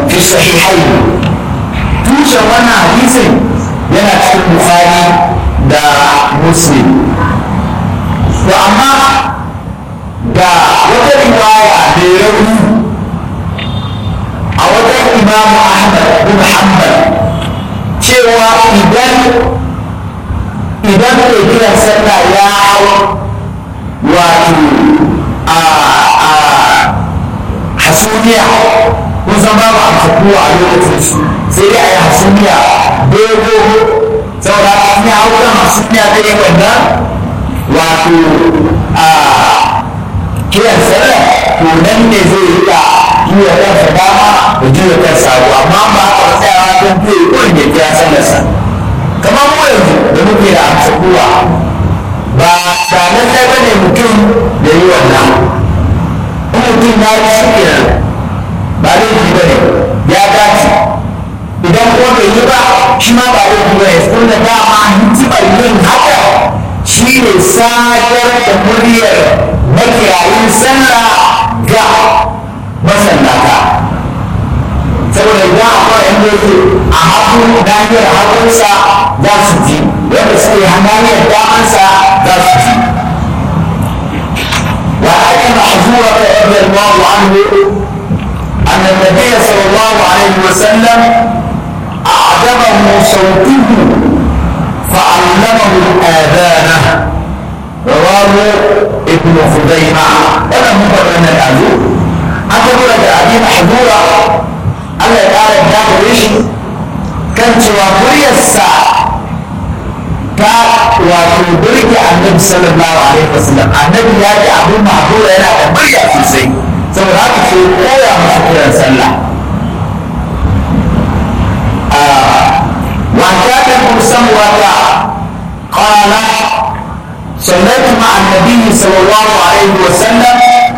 fi sahihain tushen wannan hadisin yana cikin bukhari da muslim to amma ga wata riwaya mai rauni a wajen imamu ahmad bin hanbal cewa idan idan mai kiran sallah ya hau wato a a hasumiya kun san babu amfakuwa a lokacin su sai dai a yi hasumiya dogo saboda in ya hau kan hasumiya ta yi wannan wato a kiran sallah to nan ne zai yi da juya kansa dama da juya kansa hagu amma ba a tsayawa don zai wanda ya kira sallarsa kamar mu yanzu da muke da amsa kowa ba ba nan sai ba ne mutum da yi wannan in mutum ya yi shi kenan ba laifi ba ne ya dace idan kuma bai yi ba shi ma ba laifi ba ne sun da dama hikimar yin haka shi ne sadar da muryar makirayin sallah ga masallata saboda idan akwai yan yake a hagu nahiyar hagunsa za su ji wanda suke nahiyar damansa za su ji وعن محظورة رضي الله عنه أن النبي صلى الله عليه وسلم أعجبه صوته فعلمه الآذان رواه ابن خزيمة ولا مفرد من الأذون أقول لك أبي محظورة Allah ya ƙara da gare shi kan cewa muryarsa ta wato burge annabi sallallahu alaihi wasallam annabi ya ji abin mahdura yana da murya sosai saboda haka sai koya masa kiran sallah وكان ابن سمرة قال صليت مع النبي صلى الله عليه وسلم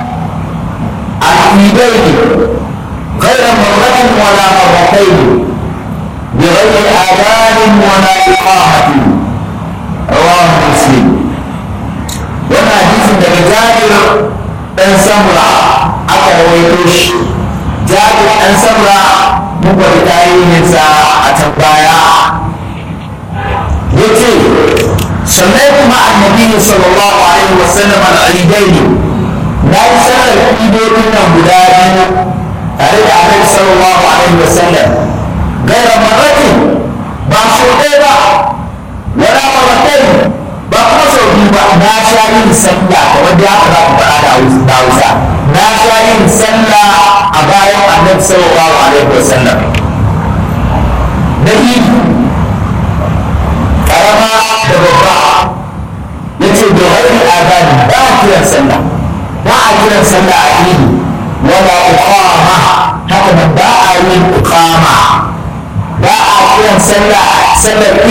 العيدين غير مرة ولا مرتين بغير آذان ولا إقامة رواه مسلم وانا حديث من جابر بن سمرة أكا رويتوش جابر بن سمرة مبر تاريخ أتبايا يتي صليت مع النبي صلى الله عليه وسلم العيدين لا يسأل العيدين من tare da annabi sallallahu alaihi wasallam gaira marratin ba so ɗaya ba wala marratain ba kuma sau biyu ba na sha yin sallah kamar da aka zaku faɗa da hausa na sha yin sallah a bayan annabi sallallahu alaihi wasallam na idi karama da babba ya ce da wani azani ba a kiran sallah ba a kiran sallah a idi wala iqama haka nan ba a yin iqama ba a kiran sallah sallar